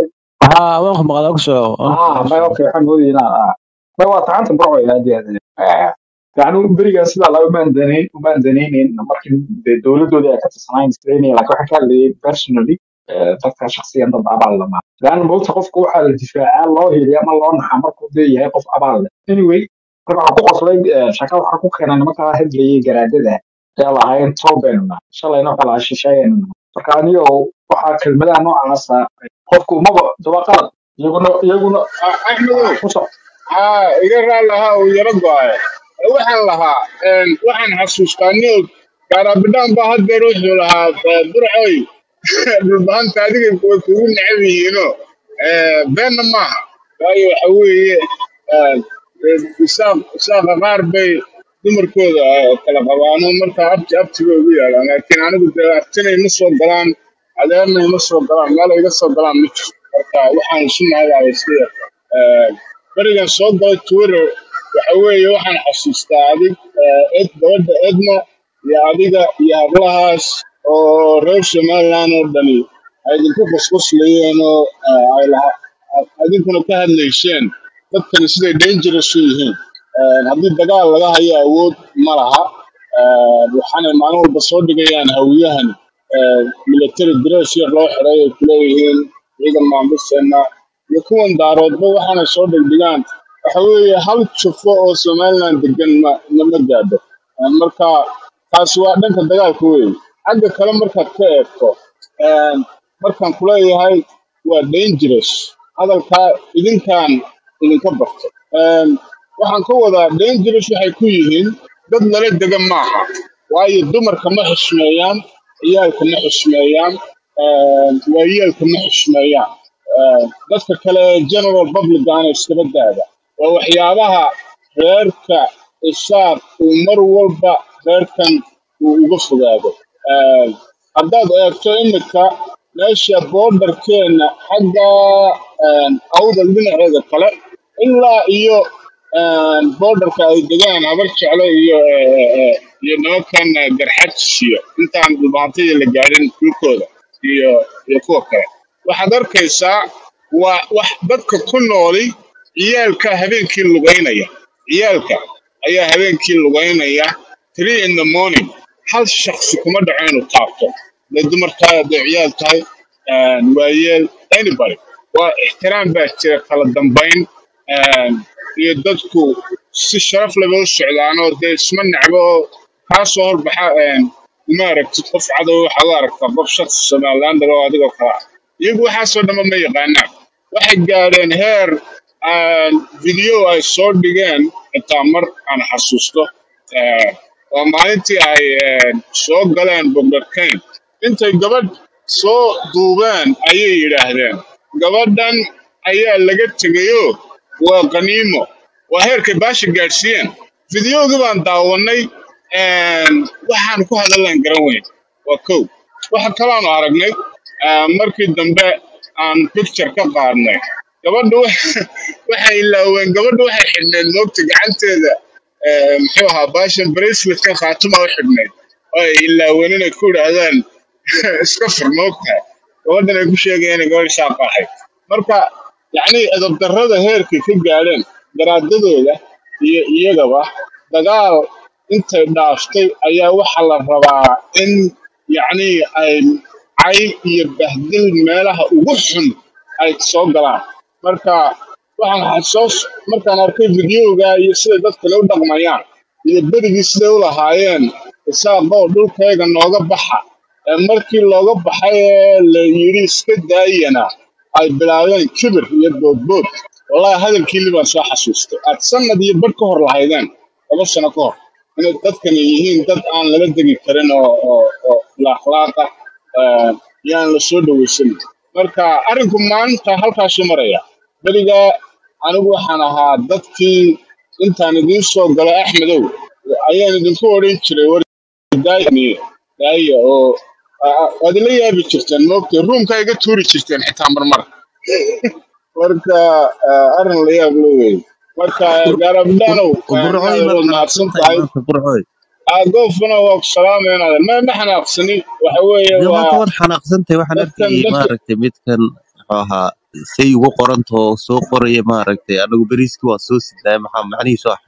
ها وين مقالك سو ah may okay waxaan moodayay inaan ah may waa tacanta marcoy aad iyo aad Ah, yacni berigaa sidaa laba maandanayn umaandanaynayn markii dee dowladooda ay ka tirsanayn isleynaya laakiin waxaan ka hadlayay personally eh, dadka shakhsiyan dad abaal lama laana moogta qofka waxaa la difaacaa loo heliya ama loo naxaa markuu dee yahay qof abaal leh anyway marka waxaan ku qoslay eh, shaka waxaa ku keenay nimankaa hadlayay garaadada ee lahaayeen towbenna shalayna waxaa lahaa shisheeyana marka anigo waxaa kelmadaha noocaasa qofku maba daba qalad iyaguna iyaguna Ah, axmedow ku soc haa iga raali lahaa uu yaro go-ay waxaan lahaa een, waxaan xasuustaa nio gaaraabidhaan baa haddeer wuxuu lahaa eh, burcoy dhulbahanta adiga way kugu necab yihiino Eh, beenna maaha waayo waxa weeye eh, eh, isaaq isaaqa qaar bay dumarkooda eh, kala qabaano marka abti abtiga ugu yaalaan laakiin anigu dee abtina ima soo galaan adeerna ima soo galaan meel iga soo galaan ma jirto marka waxaan isu naagaaba iska yar Eh, berigan soo galay twitter waxa weeye waxaan xasuustaa adig eh, ed gabadha edna iyo adiga iyo hablahaas oo reer somaliland oo dhani ay idinku qusquslayeen oo eh, ay laha ad- adinkuna ka hadlayseen dadkani siday dangerous u yihiin Eh, haddii dagaal laga hayo awood ma laha Eh, waxaanay maalin walba soo dhigayaan hawiyahan eh, military dress yar loo xiray ay kuleeyihiin ciidan maamuseena iyo kuwan daaroodba waxaana soo dhigdhigaan waxa weeye hal jufo oo somaliland degan ma nama gaadho Eh, marka taasi waa dhanka dagaalka weyn xagga kale markaad ka eegto eh, markaan kuleeyahay waa dangerous hadalkaa idinkaan idinka barto Eh, waxaan ka wadaa dangerous waxay ku yihiin dad lala dega maaha waayo dumarka ma xishmeeyaan ciyaalka ma xishmeeyaan eh, waayeelka ma xishmeeyaan Eh, dadka kale ee general publicana iskaba daada waa waxyaabaha reerka isaaq uu mar walba reerkan uu uga fogaado Eh, haddaad eegto imika meesha borderkeena xagga eh, awdal dhinaceeda kale ilaa iyo eh, borderka ay degaan habar jecle iyo eh, eh, eh, iyo nimankan eh, garxajis iyo intaan dhulbaantadii la gaadhin dhulkooda iyo iyo kuwa kale waxaad arkaysaa waa wax dadka ku nooli ciyaalka habeenkii lugaynaya ciyaalka ayaa habeenkii lugaynaya three in the morning hal shaksi kuma dhaco inuu taabto hadday dumar tahay hadday ciyaal tahay een, waayeel anybody waa ixtiraam baa jira kala dambayn een, iyo dadku si sharaf leh bay u socdaanoo dee isma necbo oo kaa soo horbaxa een, uma aragtid qof cadow waxaad u aragtaa qof shaksi somalilander oo adigoo kale ah iyagu waxaasoo dhanba ma yaqaanaan waxay gaadheen heer aan video ay soo dhigeen xitaa mar aan xasuusto ee, waa maalintii ay een, soo galeen bogdharkayn intay gabadh soo duubeen ayay yidhaahdeen gabadhan ayaa laga tegayoo waa qaniimo waa heerkay baasha gaadhsiiyeen fideogii baan daawannay een, waxaan ku hadallaan garan weyn waa kow waxa kalaanu aragnay ee, markii dambe aan picture ka qaadnay gabadhu wa- waxay ilaaween gabadhu waxay xidhneyd moogta gacanteeda ee, muxuu ahaa baashan braceletkan khaatuma u xidhneyd oo ay ilaaween inay ku idhaahdaan iska fur moogta gabadhan ay ku sheegayeen inay gabadh shaaqa ahayd marka yacni edabdarrada heerkay ka gaadheen garaadadooda iyo iyagaba dagaal intay dhaaftay ayaa waxaa la rabaa in yacni ay cay iyo bahdil meelaha ugu xun ay soo galaan marka waxaan xasuus markaan arkay videoga iyo sida dadka u dhaqmayaan iyo berigii siday u lahaayeen isaaqoo dhulkayga nooga baxa ee markii looga baxay ee la yidhi iska daayana ay bilaabeen kibir iyo boodbood wallahi hadalkiili baan soo xasuustay aad sanad iyo badh ka hor lahaydeen laba sano ka hor inay dadkani yihiin dad aan lala degi karin oo oo oo akhlaaqa yaan la soo dhawaysan marka arrinku maanta halkaasuu maraya beriga anigu waxaan ahaa dadkii intaan idiin soo galo axmedow ayaan idinku odhan jiray war daayaniye daaya oo a- a- waad ila yaabi jirteen moogtay ruumka iga tuuri jirteen xitaa marmar marka ah, arrin la yaab la weeye marka gaarabdhaanow burcoy inaad ma waad mahadsan xanaaqsantahay tahay maanta burcoy goofna waa ku salaamaynaada ma ma xanaaqsani waxa weeye dee maanta waa waad xanaaqsantahay waxaan dadkan arkayay dadka maaragtay midkan muxuu ahaa say ugu qorantoo soo qoraya maaragtay anagu beriiski waa soo sidnaay maxaa macnihiisu ah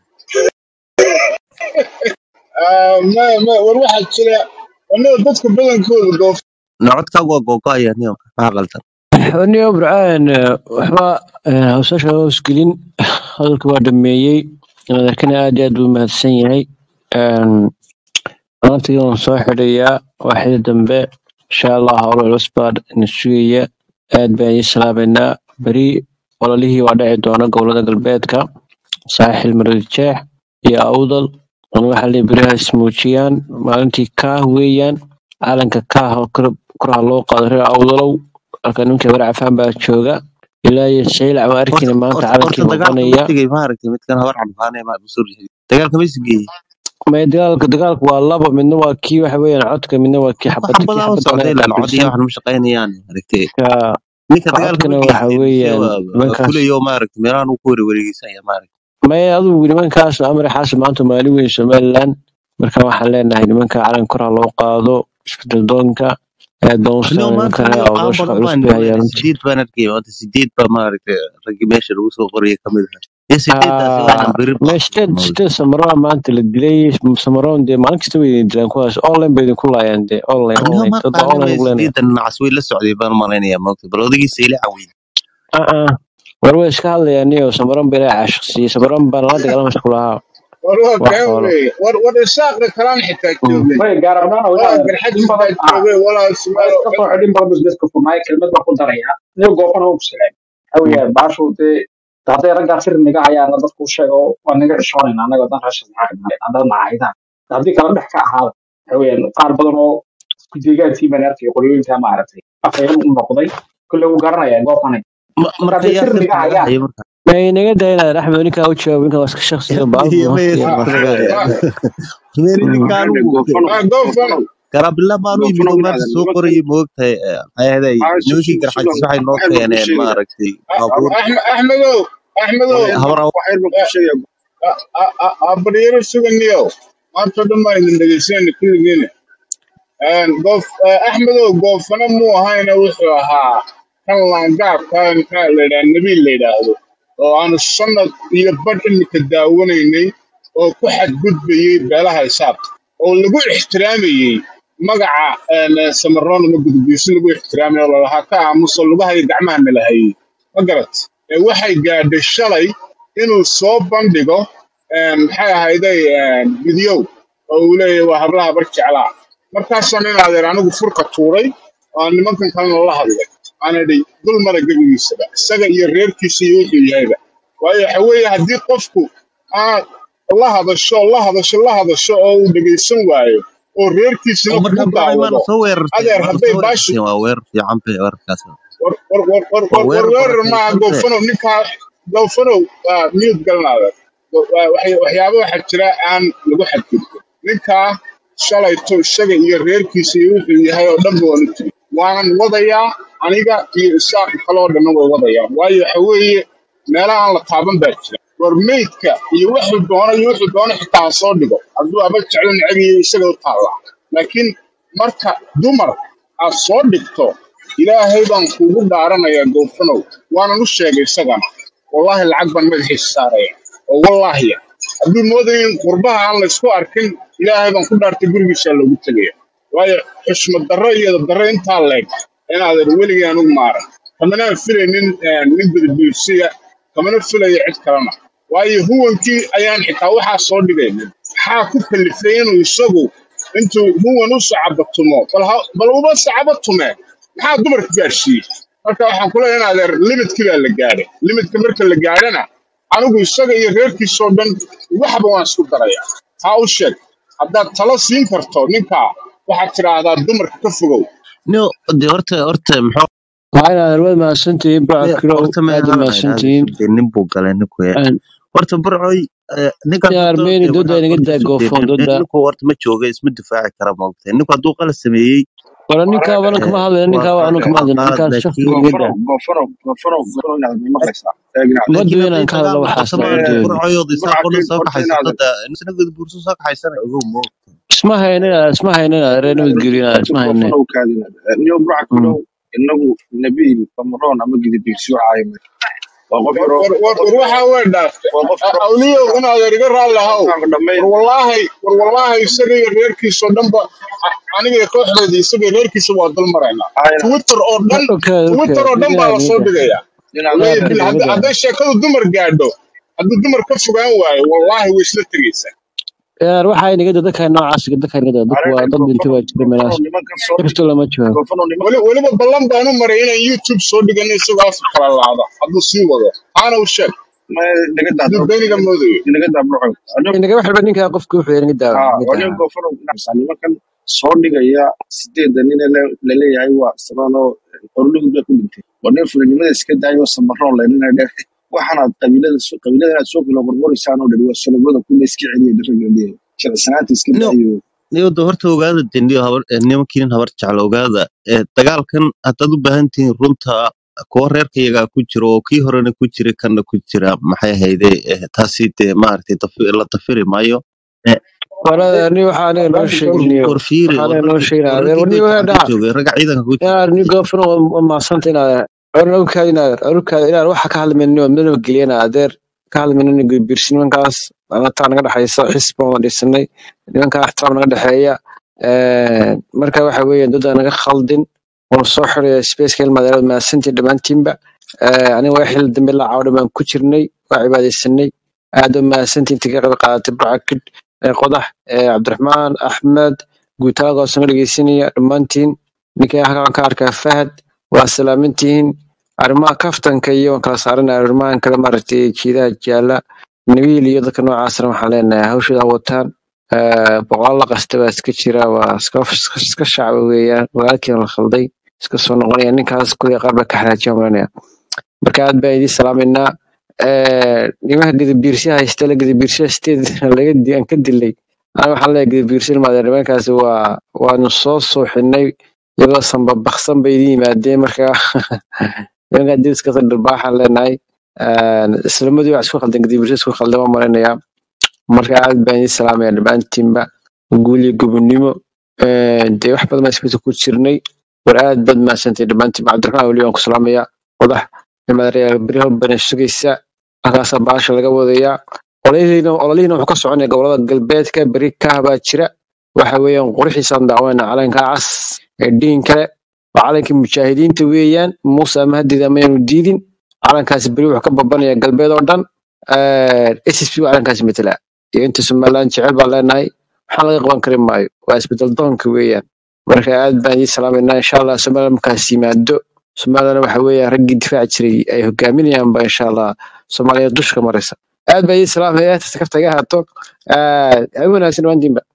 ah, ma ma war waxaa jira annaga dadka badankooda goof nocodkaagu waa googo'aya niyo maxaa qaldan niyo burcaan waxba eh, hawsasha hoosgelin hadalka waa dhameeyey madaxkana aad iyo aad buu mahadsan yahay maantii waan soo xidhayaa waaxida dambe insha allah howlo culus baa na sugaya aad baan ii salaameynaa beri ololihii waa dhici doona gobolada galbeedka saaxil maroodijeex iyo awdal an waxaa leeyahay beriha ismuujiyaan maalintii kaah weeyaan calanka kaah oo kor- koraha loo qaado reer awdalow halka ninka bare cafaan baa jooga ilaa iyo shaylac waa horta arkayna maanta horta calankii horta dagaalka ma muuqanaya tegay maaragtay midkan habar cabduqaane ma soo rixi dagaalka ma isgeeyey may dagaalka dagaalka waa laba midna waa kii waxa weeyaan codka midna waa kii wax xabadda kii badaa u xabadda socday laga ilaan cod iyo qaabilsan waxan ma shaqaynayaan aragtay ka ninka ka dagaalka ma codkana waxa geystay mise weeyaan waa waa nimankaas fulayo maaragtay meelahan uu ku warewareegeysanya maaragtay may adugu nimankaas amar xaasi maanta maali weyn somaliland marka waxaan leenahay nimanka calanka koraha loo qaado isbedel doonka aad baan u niyo salaamay maanta nimanka reer niyo awdal aan shaqo badan culus baan bay hayaan nimaynay runtii sideed baan arkay maanta sideed baa maaragtay raggii meesha lagu soo qoraya ka mid ahaa iyo sideedaasi waa inaan beri may sideed baaqsano sideed samaroa maanta la dilay samaroon dee maalin kasta way idin dilaan kuwaas online bay idinku laayaan dee online niyo online ma dad baa qaanin online way ugu leenaya sideedan nacas way la socday baan malaynayaa maogta bal odagiisa ila caweyn aa war way iska hadlayaan niyo samaroon bay ilaa caashiqsiiyey samaroon baa nala dagaalama isku lahaa war waa wax kaa xoolo weeye war war isaaqda kalaan xitaa Mm. joogay may gaarabnaan walaa wadaad in garxajis baa badan ah joogay walaa waa sumaalo iska soo xidhin badan businessku furnaay kelmad baa ku daraya iyo goofana u bislayn waxa weeye baashu dee hadday raggaa sir niga hayaana dadku u sheego waa naga xishoonayna annaga dan raashin maxaa ka haddaad nacaydaan haddii kala dhex ka ahaada waxa weeyaan qaar badan oo isku deegaantii baan arkay qolyooyinka maaragtay afayaan u noqday kulle wuu garanaya goofane Ma- marka marka hadday yaa sir niga sirta laga hayaan hayo marka may naga daynaad axmed ninkaa u jawaab ninkaa waa iska shaksiga baalbu iyo maya waqtiga sirta laga baxay haya ma meri Mm. ninka Maxaa dhe anigu goofano ma goofano garabila maanu yimid goofano oo maanta winaadan soo nimankan qorayay moogtahay maxay ahaday aa nimankii sugan garxajis waxay noo waxyar baan kuu keeneen sheegaya maaragtay A- baabuur Axme- axmedow axmedow waxyar habar baan waxyar baan kuu sheegaya abaryaro suganiyow maanta dhan baan idin dhegeysanayna kulligiina goof axmedow goofano muu ahayna wuxuu ahaa kan laangaabka maxaa la yidhaha nabiil la yidhaahdo oo aanu sanad iyo badh imika daawanaynay oo ku xadgudbayey beelaha hisaabta oo lagu ixtiraamayey magaca een, samaroon ama gudbiisi lagu ixtiraamayo oo lalahaa ka aamuso lugaha iyo gacmaha nalahayey ma garat ee waxay gaadhay shalay inuu soo bandhigo een, maxay ahayday een, fidiyow oo uu leeyahay waa hablaha bar jeclaa markaasaan in adeer anigu furka tuuray oo aan nimankan kalena la hadlay aan idhi dul mara gebigiisaba isaga iyo reerkiisa iyo wuxuu yahayba waayo waxa weeye haddii qofku aad la hadasho la hadasho la hadasho oo uu dhegaysan waayo oo reerkiisina oo markaa kugu burcay maana daawado soo weerarteen adeer maana hadday soo baashi weerarteen waa weerar fiican bay weerarkaas war war war war waa war war weerar weerar maaha barakaysan be goofanow ninkaa goofanow waa miyud galnaada waxyaaba waxaa jira aan lagu xadgudbin ninkaa shalayto isaga iyo reerkiisa iyo wuxuu yahay oo dhanba waanu tiri waanan wadayaa aniga iyo isaaq kaloo dhanna way wadayaan waayo waxa weeye meelaha aan la taaban baa jira war meydka iyo wuxuu doono iyo wuxuu doono xitaa ha soo dhigo hadduu aba jeclo necab iyo isaga u taallaa laakiin marka dumar aad soo dhigto ilaahay baan kuugu dhaaranayaa goofanow waanan u sheegay isagana wallaahi lacag baan madaxiisa saaraya oo wallaahiya hadduu moodayo in qurbaha aan la isku arkin ilaahay baan ku dhaartay gurigiisaa loogu tegaya waayo xushmad darro iyo darro intaa leeg inaadan weligii anugu maaran kamana filaynin eh, nin gudbiirsiya kamana filayo cid kalena waayo huwankii ayaan xitaa waxaa soo dhigaynin maxaa ku kalifay inuu isagu intuu huwan u sacabatumo bal ha- bal uba sacabatume maxaa dumarka gaadhsiiyey marka waxaan ku leeyahay in adeer limidkii baa la gaadhay limidka marka la gaadhana anigu isaga iyo reerkiisoo dhan waxba waan isku darayaa taa u sheeg haddaad talo siin karto ninkaa waxaad tidhaahdaa dumarka ka fogow no de horta horta muxuu waa inaad arwad mahadsantihiin de backirow horta ma aad u ahadan mahadsantihiin de nin buu galay ninku ya Een, horta burcoy eh, ninkaas yaa horta armeni de dooda waxaad inaga horta daa isu goofoon daynin dooda ninku horta ma jooga isma difaaci kara maogtay ninku hadduu qala sameeyey wala ninkaaba anu eh, kama hadlayna waa ninkaaba anu waa kama hadlayna qalad ninkaas shakhsiga laakiin inaga goofanow daa goofanow goofanow goofanow inaad ma maqlaysaa eegnaad ma laakiin doonaan hadday ka hadlo dagaal waxaas noqoto lama maaragtay doonin burcoyooda isaaqoona burcakiin soo horta kaxaysato inaad da isna gudbuurso soo kaxaysana ogow mo isma haynin isma haynin reer nabadgelyo horta isma haynin goofanow kaadina niyo burcakiinow inagu nabiil bamaroon ama gidibiirsiyo caayimay waa qof war yaroo war war qof war yaroo waxaa way dhaaftay waa qof yaroo awliyow in adeer iga raalli ahow afkaanka dhammayn war wallaahi war wallaahi isaga iyo reerkiisoo dhanba a- aniga iyo kooxdeedii isaga iyo reerkiisa waa dul maraynaa ayna twitter oo dhan okay okay twitter oo dhan baa inaad la soo inaga dhigayaa inaad wallaahi inaad bil inaga hadda- daa hadday sheekadu dumar gaadho hadduu dumar ka fogaan waayo wallaahi way isla tegaysaa yaar waxaa inaga daa dadka noocaas dadka inaga daa dadku waa arrinka dad dhintay goofanow baa jira goofanow meelahaas nimankan soo dhig kirsto lama joogo goofanow weli nimankan weliba ballan baan u maray inaan youtube soo dhigano isagoo afka kala laada hadduu sii wado aana u sheeg ma naga daa hadduu burco beeniga moodayo naga daa burco anigo inaga wax walba ninka qofka wuxuu inaga daa haa inaga anigo daa goofanow inaa nimankan soo dhigaya sideedda nin ee la la leeyahay waa sabanoo qorlihud bay ku dhintay waa nin fulinimada iska daayo samaroon leynina dhe waxaanaad qabiilada soo- qabiilada inaad soo kala qorqoraysaan oo dhan waa solobada kuna iska celiya dhiragaliya jilicsanaanta iska no daayo niyada horta ogaada deniyo habar eh, nimankiin habar jecla ogaada eh, dagaalkan haddaad u baahan tihiin runta kuwa reerkayagaa ku jira oo kii horena ku jira kanna ku jira maxay ahayde eh, taasi dee maaragtay dafi- la dafiri maayo Eh, walaal ani waxaa aniga noo sheeginayo war fiiri waxaa war aniga noo raggii sheegina war adeer raggii warni dagaalka waa ku dhaca joogay ragga ciidanka ku jira yaar ni goofna waa maasanta inaad orna ogkaada inaad orkaada inaad waxa ka hadlaynin waa midnaba geliyana adeer ka hadlaynin birsi nimankaas anataa naga dhexaysa xisbi baan dhisanay nimankaa ixtiraam naga dhexeeya Een, marka waxa weeye dad naga khaldin waanu soo xiraya spaceka ilmadeerada maasantii dhammaantiinba Ee, aniga waa xil dambe la caawdha baan ku jirnay waa cibaadaysanay aad u mahadsantiin intii ka qayb qaadatay barcakid qodax ee, cabdiraxmaan axmed guutaaladaasoo na dhegeysanaya dhammaantiin ninkii halkaan ka arkaa fahad waa salaamintihiin arrimaha kaftanka iyo waan kala saaranaya arrimahan kale maaragtay jiidaha jaala nabiil iyo dadka noocaasna waxaan leenahay hawshooda ha wataan Ee, boqolaal la qasta baa iska jira waa iska iska shacba weeyaan walaalkiina la khalday iska soo noqonaya ninkaas kuley qaar baa ka xanaajiyaan malanaya marka aad baan idiin salaameynaa Ee, nimanka gadabiirsiya haysta la gadabiirsiya sideed laga di- aan ka dilay ana waxaan leeyahay gadabiirsiya ilmaadeen nimankaasi waa waanu soo suuxinay iyagoo sanbabaksan bay idin yimaadeen marka nimankaa diskasa dharbaaxaan leenahay Ee, islamadii waa isku khaldan gadabiirsiya isku khaldan baan maleynayaa marka aad baan idiin salaamaya dhammaantiinba guul iyo gobonimo Ee, dee wax badan baan isbita ku jirnay war aad baad mahadsantay dhammaantiin cabdiraxmaan weli waan ku salaamayaa qodax nimaadareyaal beryaho bana sugaysa halkaasaa baasha laga wadayaa ololihiina ololihiina wuxuu ka soconaya gobolada galbeedka beri kaah baa jira waxa weeyaan qurxiisaan daawanayna calanka cas ee dhiin kale waa calankii mujaahidiinta weeyaan muuse ama hadida mayanu diidin calankaasi beri wuxuu ka babanaya galbeed oo dhan ssp waa calankaasi matala iyo inta somaliland jecel baan leenahay waxaan laga qaban kari maayo waa isbedel doonka weeyaan marka aad baan idin salaamaynaa insha allah somaliland markaas yimaado somalilana waxa weeyaan raggii difaaci jiray ay hogaaminayaanba insha allah soomaaliya dushka maraysa aad baa idin salaamaya kaftaga haato ha wanaagsan dhammaantiinba